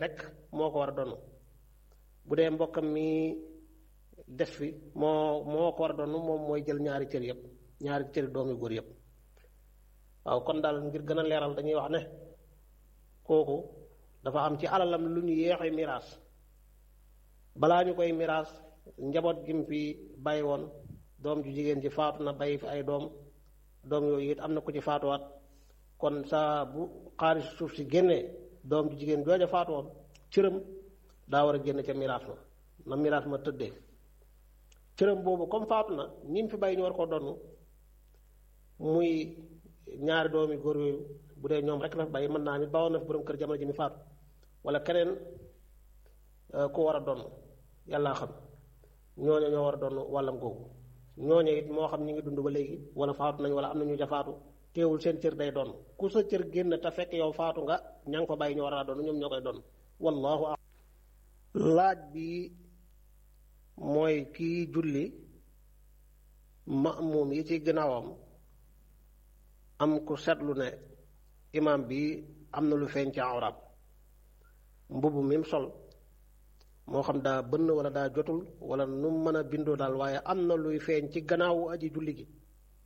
rek moo ko war a donn bu dee mbokkam mi des fi moo moo ko war a donn moom mooy jël ñaari cër yëpp ñaari cëri doomi góor yëpp waaw kon daal ngir gën a leeral dañuy wax ne kooku dafa am ci alalam lu ñu yéexe miraas balaa ñu koy miraas njaboot gi mu fi bàyyi woon doom ju jigéen ji faatu na bàyyi fi ay doom doom yooyu it am na ku ci faatuwaat kon saa bu xaalis suuf si génnee doom ju jigéen jooja faatu woon cëram daa war a génn ca miraas ma na miraas ma tëddee cëram boobu comme faatu na ñi fi bàyyi ñu war koo donn muy ñaari doomi góor yooyu bu dee ñoom rek la fi bàyyi mën naa ni bawoon na fi borom kër jamono ji mi faatu wala keneen ku war a donn yàllaa xam ñooñu ñoo war a donn wàllam googu ñooñu it moo xam ñi ngi dund ba léegi wala faatu nañ wala am na ñu ca faatu teewul seen cër day donn ku sa cër génn te fekk yow faatu nga ña nga fa bàyyi ñu war a donn ñoom ñoo koy donn wallahu a laaj bi mooy kii julli ma'muum yi ci gannaawam am ku seetlu ne imaam bi am na lu feeñ ci awraam mbubb mi mu sol moo xam daa bënn wala daa jotul wala nu mën a bindoo daal waaye am na luy feeñ ci gannaawu aji julli gi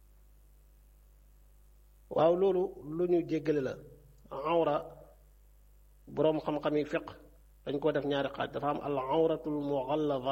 waaw loolu lu ñu jéggale la awra boroom xam-xam yi fiq dañ koo def ñaari xaaj dafa am al awratul mughallada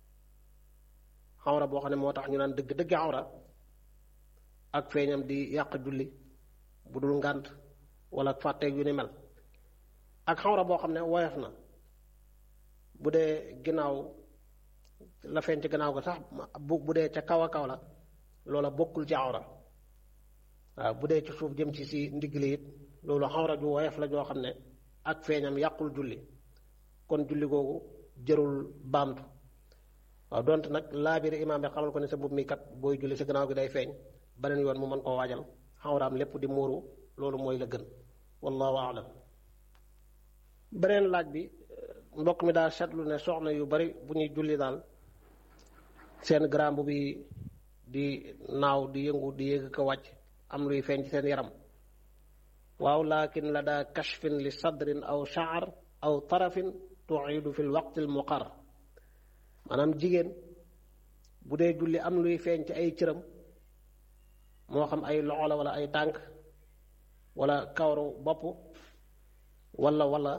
awra boo xam ne moo tax ñu naan dëgg dëgg awra ak feeñam di yàq julli bu dul ngànt wala fàtteeg yu ni mel ak xawra boo xam ne woyof na bu dee ginnaaw la feeñ ci gannaaw ga sax bu bu dee ca kaw a kaw la loola bokkul ci awra waaw bu dee ci suuf jëm ci si ndigli it loolu xawra ju woyof la joo xam ne ak feeñam yàqul julli kon julli googu jërul baamtu waaw donte nag laabiri imaam bi xamal ko ne sa mbubb mi kat booy julli sa gannaaw gi day feeñ beneen yoon mu mën koo waajal xawraam lépp di muuru loolu mooy la gën wallahu aalam beneen laaj bi mbokk mi daa seetlu ne soxna yu bari bu ñuy julli daal seen garamb bi di naaw di yëngu di yéeg ko wàcc am luy feeñ ci seen yaram waaw lakin la daa kashfin li sadrin aw shaar aw tarafin tuidu fi lwaqti almuqar maanaam jigéen bu dee julli am luy feeñ ci ay cëram moo xam ay loxo la wala ay tànk wala kawaru bopp wala wala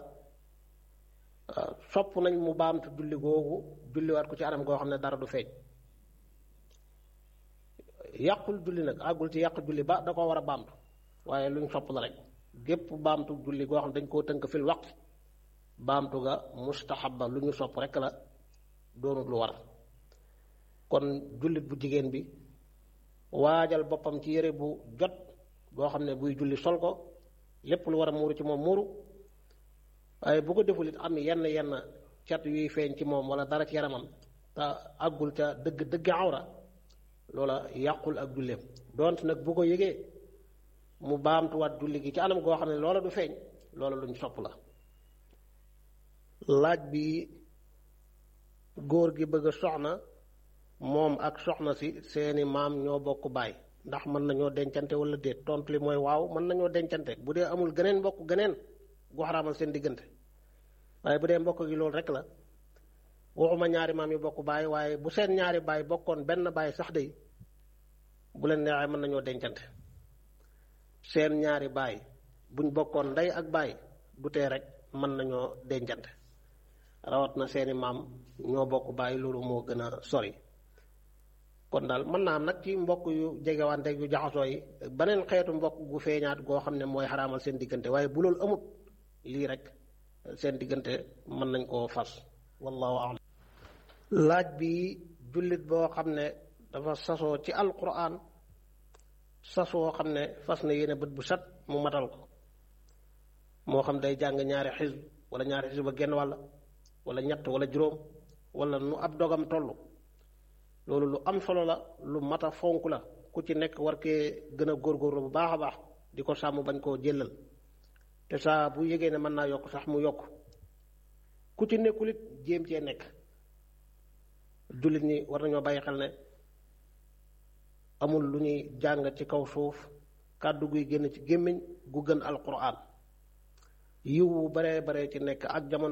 sopp nañ mu baamtu julli googu julliwaat ko ci anam goo xam ne dara du feeñ yàqul julli nag àggul ci yàq julli ba da ko war a baamtu waaye luñ sopp la rek gépp baamtu julli goo xam ne dañ koo tënk fil waqt baamtu ga mustahabba lu ñu sopp rek la doonut lu war kon jullit bu jigéen bi waajal boppam ci yére bu jot boo xam ne buy julli sol ko lépp lu war a muuru ci moom muuru waaye bu ko deful it am yenn yenn cat yuy feeñ ci moom wala dara ci yaramam te àggul ca dëgg dëgg awra loola yàqul ak julleem donte nag bu ko yëgee mu baamtuwaat julli gi ci anam goo xam ne loola du feeñ loola luñ sopp la laaj bi góor gi bëgg a soxna moom ak soxna si seeni maam ñoo bokk baay ndax mën nañoo dencante wala déet tontu li mooy waaw mën nañoo dencante bu dee amul geneen mbokk geneen gu xaraamal seen diggante waaye bu dee mbokk gi loolu rek la waxuma ñaari maam yi bokk baay waaye bu seen ñaari baay bokkoon benn baay sax de bu leen neexee mën nañoo dencante seen ñaari baay buñ bokkoon ndey ak baay du tee rek mën nañoo dencante rawat na seeni maam ñoo bokk baay loolu moo gën a sori kon daal mën naa am nag ci mbokk yu jegewante yu jaxasoo yi beneen xeetu mbokk gu feeñaat goo xam ne mooy xaraamal seen diggante waaye bu loolu amut lii rek seen diggante mën nañ koo fas wallahu a'lam laaj bi jullit boo xam ne dafa sasoo ci alquran sasoo xam ne fas na yéene bët bu set mu matal ko moo xam day jàng ñaari xisb wala ñaari xisb ba genn wàll wala ñett wala juróom wala nu ab dogam toll loolu lu am solo la lu mat a fonk la ku ci nekk war kee gën a góorgóorlu bu baax a baax di ko sàmm bañ koo jëlal te saa bu yégee ne mën naa yokk sax mu yokk ku ci nekkul it jéem cee nekk jullit ñi war nañoo bàyyi xel ne amul lu ñuy jàng ci kaw suuf kàddu guy génn ci gémmiñ gu gën alquran yiw bu baree baree ci nekk ak jamono